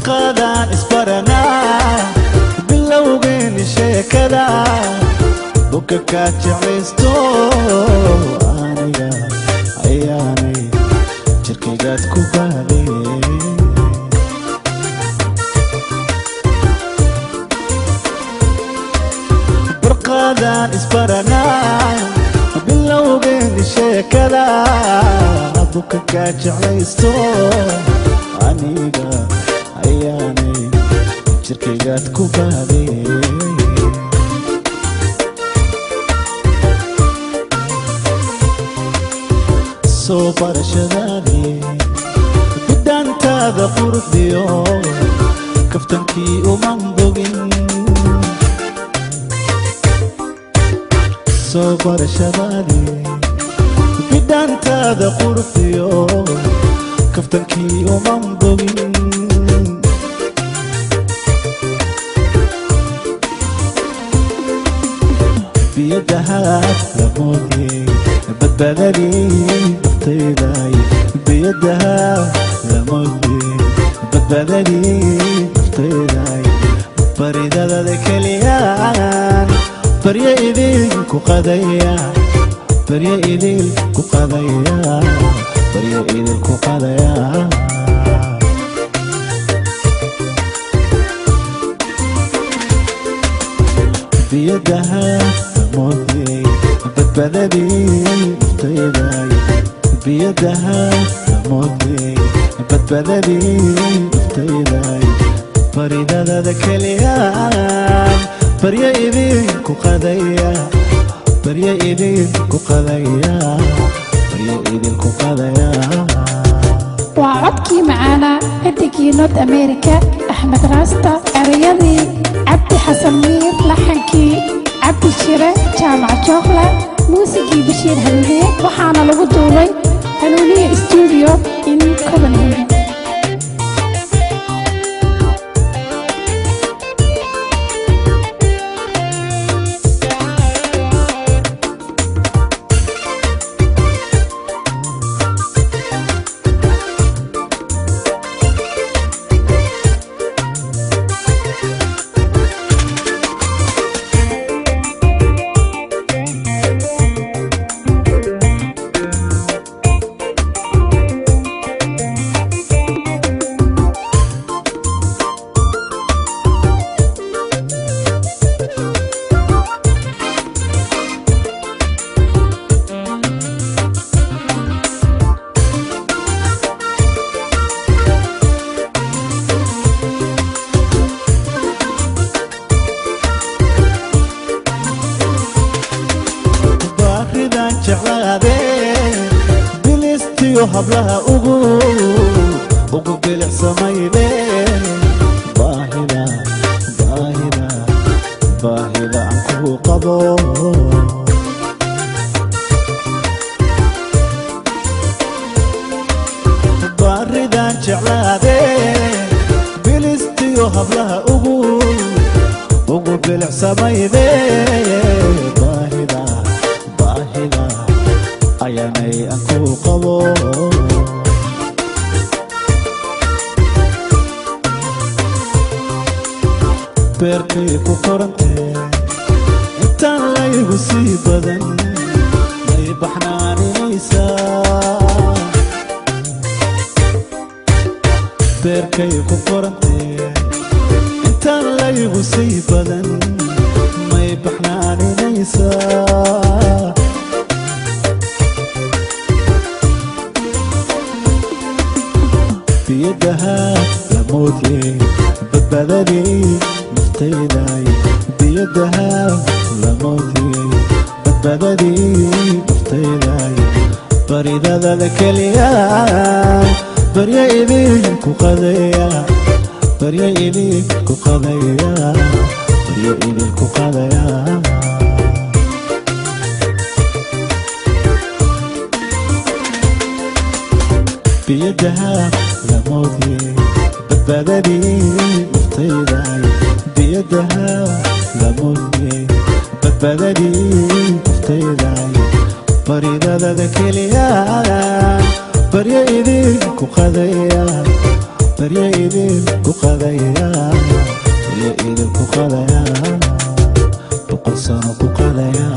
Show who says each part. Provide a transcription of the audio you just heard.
Speaker 1: barqaadaan isbaranaa bilowgeeni sheekada buka kaa jeclaysto aniga ayaanay jirkaygaad ku baaday barqaadaan isbaranaa bilowgeeni sheekada buka kaa jeclaysto aniga ayaanay jirkaygaad ku baaday soo barashadaadii bidhaantaada quruxdiyo kaftankii uman bogin soo barashadaadii bidhaantaada quruxdiyo kaftankii uman bogin biyadahaad lamoodiyey badbaadadii naftayday biyadahaad lamoodiyey badbaadadii naftayday baridadada keliyaan baryo idinku qadaya baryo idinku qadaya baryo idinku qadaya biyadaha lamoodiyey badbaadadii naftayday biyadaha lamoodiyey badbaadadii naftayday baridadada keliyaan baryo idinku qadaya baryo idinku qadaya baryo idinku qadaya
Speaker 2: waa codkii macaanaa xidigii north america axmed raasta erayadii cabdi xasan miir laxankii cabdi shire jaamac jookla muusigii bashiir hanuuniye waxaana lagu duubay hanuuniye stuudio in copenhagen
Speaker 1: baaridan jeclaade bilistiyo hablaha ugu ugu bilicsamayde baahida baahida baahida aan kugu qabo baaridan jeclaade bilistiyo hablaha ugu ugu bilicsamayde baahida baahida ayaanay aan ku qabo beerkay ku korantee intaan laygu sii badan may baxnaaninaysaa beerkay ku korantee intaan laygu sii badan may baxnaaninaysaa biyadaha lamoodiyey badbaadadii naftayday biyadaha lamoodiyey badbaadadii naftayday baridadada keliyaan baryo idinku qadaya baryo idinku qadaya baryo idinku qadaya biyadaha lamoodiyey badbaadadii naftayday biyadaha lamoodiyey badbaadadii naftayday baridadada keliyaan baryo idinku qadaya barya idin ku qadaya barya idin ku qadaya boqol sano ku qadaya